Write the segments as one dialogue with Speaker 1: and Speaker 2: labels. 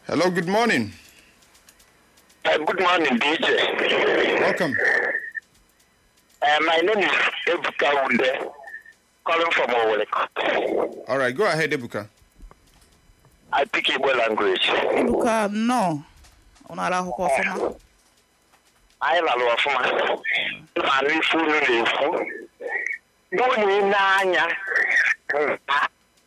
Speaker 1: Hello, good morning.
Speaker 2: Uh, good morning, DJ.
Speaker 1: Welcome.
Speaker 2: Uh, my name is Ebuka Wunde, calling from Owole.
Speaker 1: All right, go ahead, Ebuka.
Speaker 2: I speak Igbo language.
Speaker 3: Ebuka nnọọ ọ na-ara akwụkwọ ọfụma
Speaker 2: Anyị lalụ ọfụma ma anụ ife unu na-ekwu. N'onye n'anya nka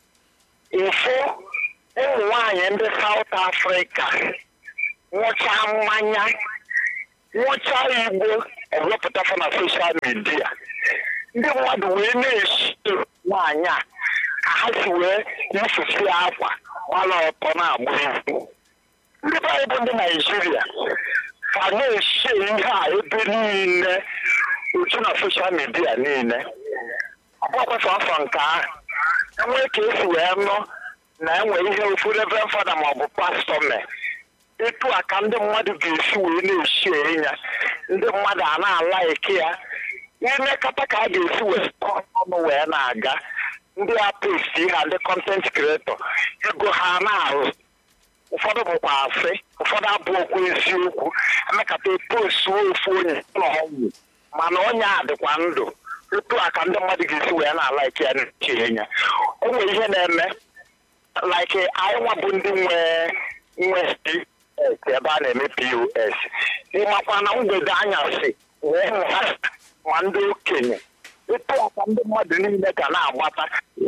Speaker 2: ịfụ ụmụ nwaanyị ndị South Africa nwụcha mmanya nwụcha igbo ewepụtafa na soshal midia ndị mmadụ wee na-esi nwaanyị a ka ha si wee yifusi akwa gbara ọtọ na-agba egwu ndị be anyị bụ ndị naijiria ka na-esi ihe a ebe niile uju na soshal midia niile ọgbakwaso afọ nke ahụ enwee ka esi wee nụ na enwe ihe ofu reverend fada maọbụ pastọ mee etu a ka ndị mmadụ ga-esi wee na-esi ya ndị mmadụ a na-ala eke ya imekọta ka a ga-esi wee ọnụ wee na-aga ndị apesti ha ndị kọntent kreatọ ego ha na-arụ ụfọdụ bụkwa asị ụfọdụ abụọkwa eziokwu emekata postu ofu onye nọ ọnwụ mana onye a dịkwa ndụ etu a ka ndị mmadụ ga-esi wee na-ala eke ya na-eche ya o nwere ihe na-eme like anyị nwa bụ ndị nwe nwe ebe a na-eme pos ịmakwa na mgbede anyasị wee ha ma ndị okenye ịtụ aka ndị mmadụ niile ga na-agbata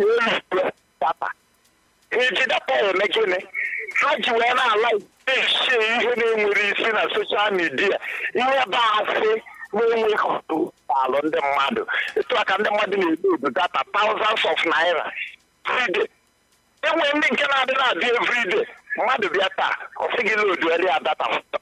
Speaker 2: data iji data eme gịnị ha ji wee na-ala esi ihe na-enwere isi na soshal midia ihe bụ asị na-enweghị ọtụ alụ ndị mmadụ ịtụ aka ndị mmadụ na-edodu data thousands of naira everyday enwere ndị nke na-adị na-adị everyday mmadụ bịa taa ọ sị gị lodu eri adata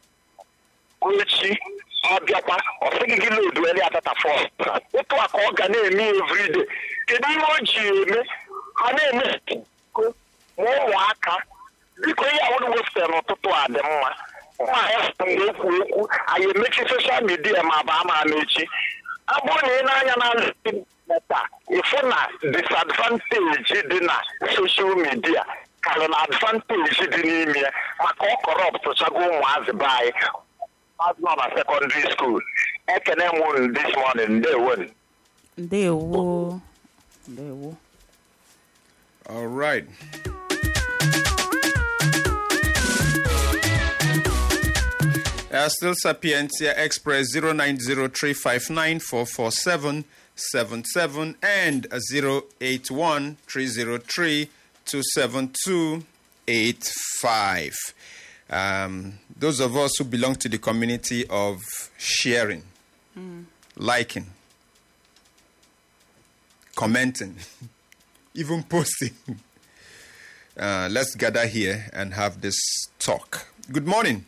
Speaker 2: echi ọ bịakwa ọ sị gị gị lodu eri adata fọ otu a ka ọ ga na-eme everyday kedu ihe o ji eme ha na-eme ma ụmụaka biko ihe ahụrụ wepụtara n'ụtụtụ a dị mma nwaanyị mgbe ekwu okwu anyị emechi soshal midia ma baa ma mechi ọ bụrụ na ị na-anya na meta ịfụ na disadvanteji dị na soshal midia karịrị na advanteji dị n'ime ya maka ọ kọrọpụtụchago ụmụazị be anyị azụ nọ na sekọndịrị skuul ekene m unu this morning ndewo
Speaker 3: ndewo ndewo
Speaker 1: All right. Uh, still Sapientia Express 0903594477 and uh, 0813032785. Um, those of us who belong to the community of sharing, liking, commenting, even posting. Uh, let's gather here and have this talk. Good morning.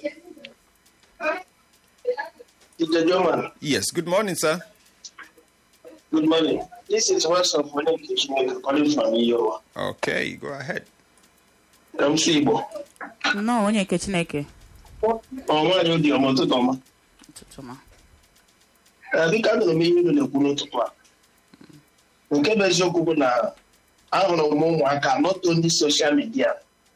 Speaker 4: Mr. German,
Speaker 1: Yes, good morning, sir.
Speaker 4: good morning. This is Weston from Kitchen calling from Iowa.
Speaker 1: Okay, go ahead.
Speaker 4: I'm Igbo.
Speaker 3: nnọọ onye nke chineke
Speaker 4: Ọ nwaanyị obi ọma ụtụtụ ọma.
Speaker 3: ụtụtụ ma
Speaker 4: Ee, Dịka anụrụ m ihe unu na-ekwu n'ụtụtụ a. Nke bụ eziokwu bụ na ahụrụ m ụmụaka not only social media.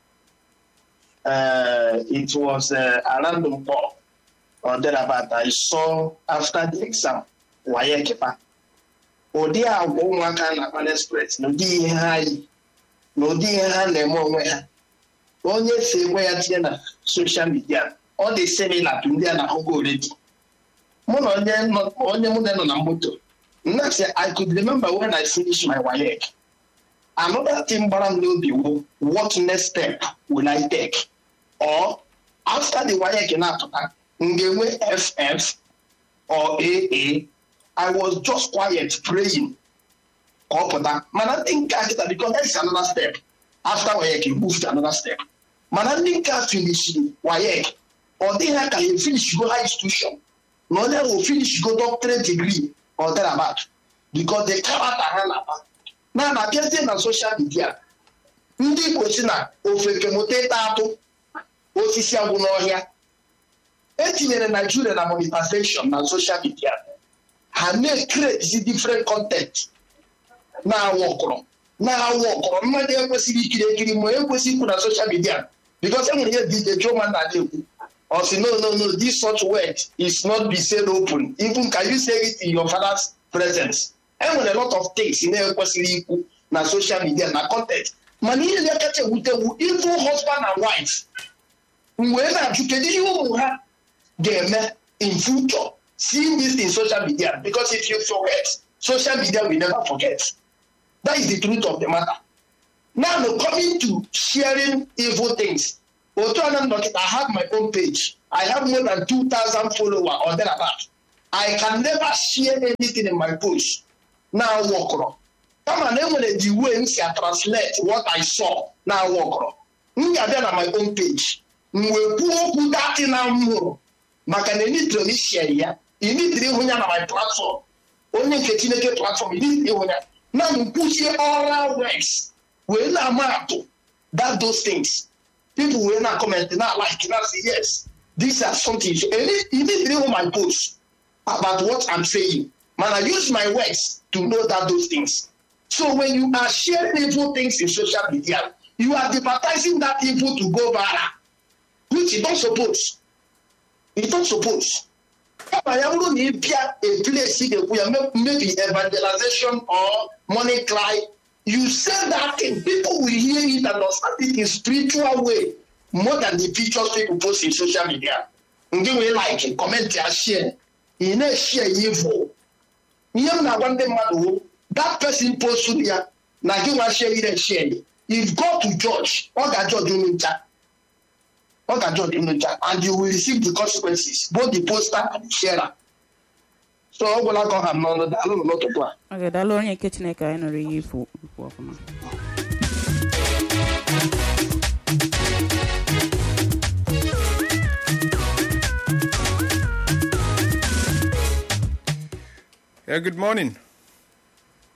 Speaker 4: Uh, it was uh, around Mpo or thereabout. I saw after the exam waye kepa. Ụdị agwa ụmụaka na-akpa express na ụdị ihe ha yi na ụdị ihe ha na-eme onwe ha onye si enwe ya tinye na soshal midia ọ dị similar to ndị a na-ahụgo oredi mụ na onye nọ- onye mụ na nọ na moto nna sị i could remember when i finished my WAEC another thing gbara m n'obi wu what next step will i take or after the WAEC na-apụta m ga-enwe ff or aa i was just quiet praying ka ọ pụta mana ndị nke a kịta because that's another step after WAEC you move to another step mana ndị nke a finishiri WAEC ọ dịghị ha ka ha finish go high institution na onye ahụ finish go doctorate degree or thereabout because the character ha na-akpa na na-abịazie na social media ndị Igbo si na ofeke mụta ịta atụ osisi agwụ n'ọhịa etinyere Nigeria na monetization na social media ha na-ekreti different content na-awụ ọkọrọ na-awụ ọkọrọ mmadụ ekwesịghị ikiri ekiri ma ekwesịghị ikwu na soshal midia because enwere ihe dj joman na-ekwu or say no no no this such word is not be said open even can you say it in your father's presence enwere a lot of things na-ekwesịrị ikwu na social media na content mana ihe na-ekacha ewutewu even husband and wife wee na-ajụ kedu ihe ụmụ ha ga-eme in future seeing this in social media because if you forget social media will never forget that is the truth of the matter now no, coming to sharing evil things otu ana dọkịta i have my own page i have more than 2000 followers or thereabout i can never share anything in my post na wọkọrọ kama na enwere the way m si a translate what i saw na wọkọrọ m ga-abịa na my own page m wee kwuo okwu dati na m hụrụ maka na enitiri m ishie ya initiri ịhụ ya na my platform onye nke chineke platform initiri ịhụ ya na m kwuchie oral works wee na-ama atụ that those things people wee na comment na like na say yes these are something initiri ịhụ my post about what i'm saying man i use my words to know that those things so when you are sharing evil things in social media you are advertising that evil to go viral which you don't suppose you don't suppose kama ya bụrụ na ị bịa a place ị ga-ekwu ya maybe evangelization or money cry you say that thing people will hear it and understand it in spiritual way more than the pictures people post in social media ndị nwere like comment ya share ị na-eshare ya evil ihe m na-agwa ndị mmadụ wo that person post ya na gị nwa share ire share if go to judge ọ ga-judge unu ncha ọ ga-judge unu ncha and you will receive the consequences both the poster and the sharer so ọ gwụla ka ọ ha m n'ọnụ daalụ nụ n'ụtụtụ a
Speaker 3: oge daalụ onye nke chineke anyị nụrụ ihe ifu ikwu ọfụma
Speaker 1: Yeah, good morning.